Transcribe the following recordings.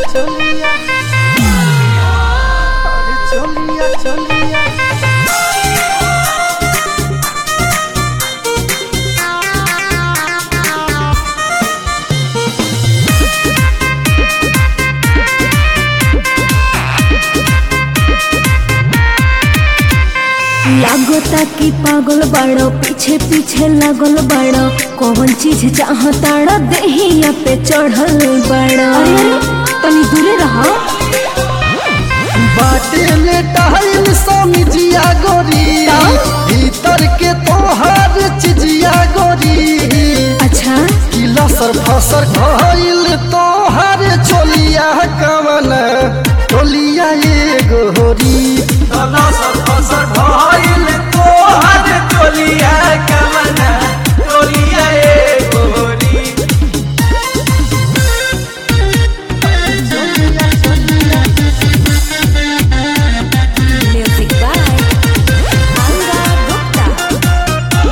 चलिया अरे चलिया चलिया लागता कि पागल बाड़ो पीछे पीछे लागल बाड़ो कौन चीज चाहताड़ा देहिया पे चढ़ल बाड़ो तनी दूरे रहो बाटे में टहल समिजिया गोरी भीतर के तोहार चिजिया गोरी अच्छा किला सर फसर घायल तोहार चोलिया कवन टोलिया ये गोरी तना सर फसर भइल तोहर टोलिया कमन टोलिया ए गोरी म्यूजिक बाय अंगा गुप्ता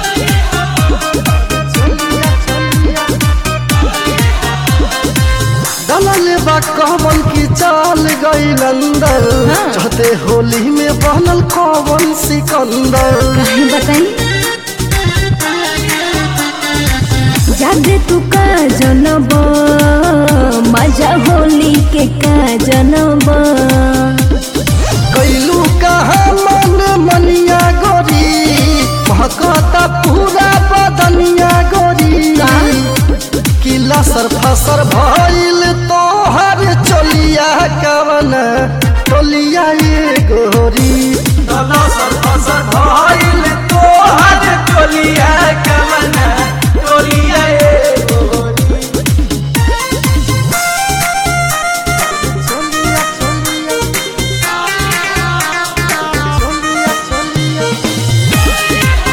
दलल बा कवन की चाल गईल अंदर हाँ। चहते होली में बनल कवन सिकंदर काहे बताई जादे तू का जनब मजा होली के का जनब कैलू कहा मन मनिया गोरी महकता पूरा बदनिया गोरी का? किला सर फसर भइल तोहर चोलिया कवन टोलिया ये गोरी तना सर फसर भइल तोहर टोलिया कमन टोलिया ए गोरी चोलिया चोलिया चोलिया चोलिया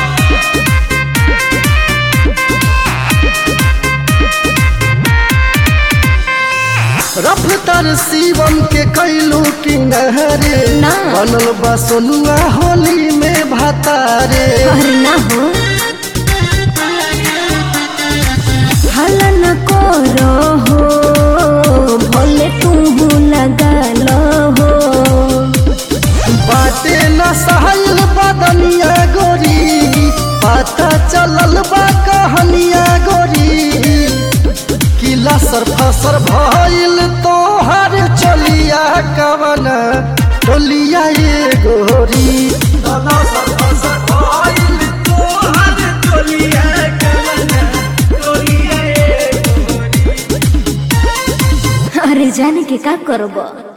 रफ्तार शिवम के कैलू किनारे ना। बनल बा सोनुआ होली में भातारे अरे ना हो हला न करो हो भले तू लगा लो हो बाटे न सहल बदनिया गोरी पता चलल बा कहानिया गोरी किला सर फसर भइल तोहर चलिया कवन टोलिया ये गोरी तना सर फसर भइल तोहर टोलिया कमन टोलिया ए गोरी अरे जाने के का करब